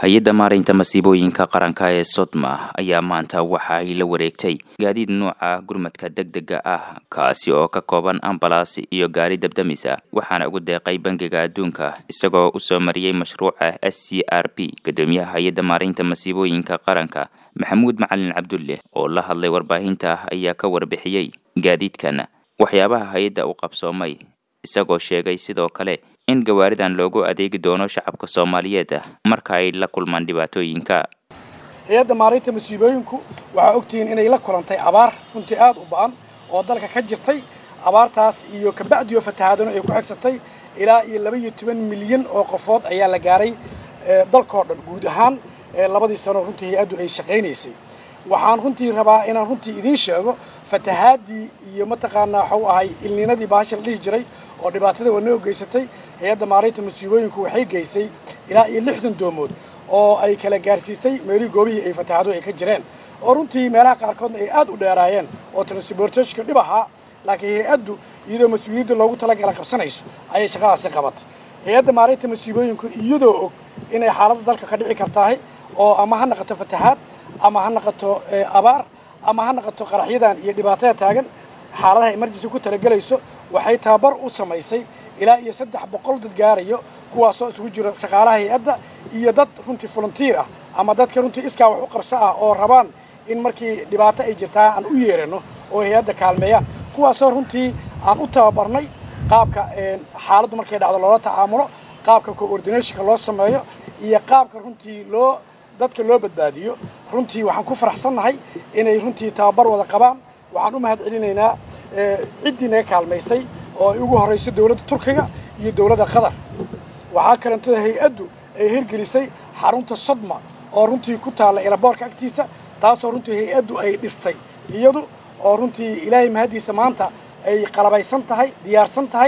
hay-adda maaraynta masiibooyinka qaranka ee sodma ayaa maanta waxa ay la wareegtay gaadiid nuuca gurmadka degdega ah kaasi oo ka kooban ambalaas iyo gaari dabdamisa waxaana ugu deeqay bangiga adduunka isagoo usoo mariyey mashruuca s c r p guddoomiyaha hay-adda maaraynta masiibooyinka qaranka maxamuud macalin cabdulle oo la hadlay warbaahinta ayaa ka warbixiyey gaadiidkan waxyaabaha hay-adda u qabsoomay isagoo sheegay sidoo kale in gawaaridan loogu adeegi doono shacabka soomaaliyeed marka ay la kulmaan dhibaatooyinka hay-adda maaraynta masiibooyinku waxaa ogtihiin inay la kulantay abaar runtii aada u ba-an oo dalka ka jirtay abaartaas iyo kabacdiyo fatahaadano ay ku xigsatay ilaa iyo laba iyo toban milyan oo qofood ayaa la gaaray dalkoo dhan guud ahaan labadii sano runtii hay-addu ay shaqaynaysay waxaan runtii rabaa inaan runtii idiin sheego fatahaadii iyo mataqaanaa waxau ahay ilniinadii baasha la dhihi jiray oo dhibaatada wanoo geysatay hay-adda maaraynta masiibooyinku waxay geysay ilaa iyo lixdan doomood oo ay kala gaarsiisay meelihii goobihii ay fatahaado ay ka jireen oo runtii meelaha qaarkoodna ay aada u dheeraayeen oo transportationka dhib ahaa laakiin hay-addu iyadoo mas-uuliyadda loogu talagala qabsanayso ayay shaqadaasi qabatay hay-adda maaraynta masiibooyinku iyadoo og inay xaaladda dalka ka dhici kartahay oo ama ha naqato fatahaad ama ha naqato abaar ama ha naqato qaraxyadan iyo dhibaatada taagan xaaladaha emergency ku talagelayso waxay tababar u samaysay ilaa iyo saddex boqol dad gaarayo kuwaasoo isugu jiro shaqaalaha hay-adda iyo dad runtii volunteer ah ama dadka runtii iskaa wax u qabso ah oo rabaan in markii dhibaato ay jirtaa aan u yeerano oo hay-adda kaalmeeyaan kuwaasoo runtii aan u tababarnay qaabka xaaladdu markay dhacdo loola tacaamulo qaabka coordinationka loo sameeyo iyo qaabka runtii loo dadka loo badbaadiyo runtii waxaan ku faraxsannahay inay runtii tababar wada qabaan waxaan u mahad celinaynaa ciddii naga kaalmaysay oo ay ugu horrayso dowladda turkiga iyo dowladda qatar waxaa kalentooda hay-addu ay hirgelisay xarunta sodma oo runtii ku taalla elaboorka agtiisa taasoo runtii hay-addu ay dhistay iyadu oo runtii ilaahay mahaddiisa maanta ay qalabaysan tahay diyaarsan tahay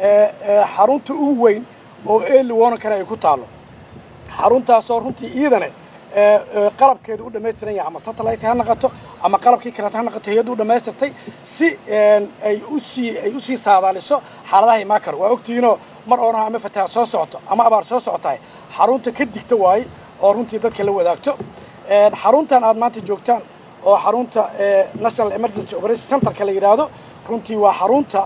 xarunta ugu weyn oo eeli wonankana ay ku taallo xaruntaasoo runtii iyadane qalabkeedu u dhamaystiran yahay ama satellite ha naqato ama qalabkii kaleeto ha naqato hay-addu u dhamaystirtay si ay usii ay usii saadaaliso xaaladaha imaakar waa ogtihiinoo mar oona ama fatahaad soo socoto ama abaar soo socotahay xarunta ka digta waaye oo runtii dadka la wadaagto xaruntan aad maanta joogtaan oo xarunta national emergency operation centerka la yidhaahdo runtii waa xarunta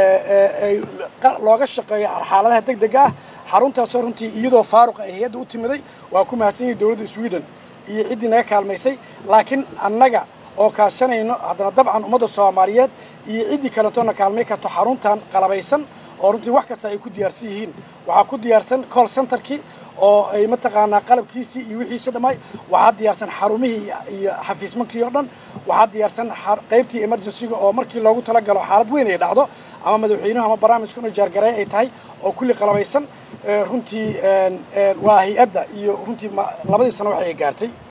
looga shaqeeyo xaaladaha deg dega ah xaruntaasoo runtii iyadoo faaruqa ay hay-adda u timiday waa ku mahadsan yahay dowladda sweden iyo ciddii naga kaalmaysay laakiin annaga oo kaashanayno haddana dabcan ummadda soomaaliyeed iyo ciddii kaletoona kaalmay karto xaruntan qalabaysan oo runtii wax kasta ay ku diyaarsan yihiin waxaa ku diyaarsan call centerkii oo ay mataqaanaa qalabkiisii iyo wixiisi dhamay waxaa diyaarsan xarumihii iyo xafiismankii oo dhan waxaa diyaarsan qaybtii emergencyga oo markii loogu talagalo xaalad weyn ay dhacdo ama madaxweynuhu ama barnaamijka inu jaargareey ay tahay oo kulli qalabaysan runtii waa hay-adda iyo runtii labadii sano wax ay gaartay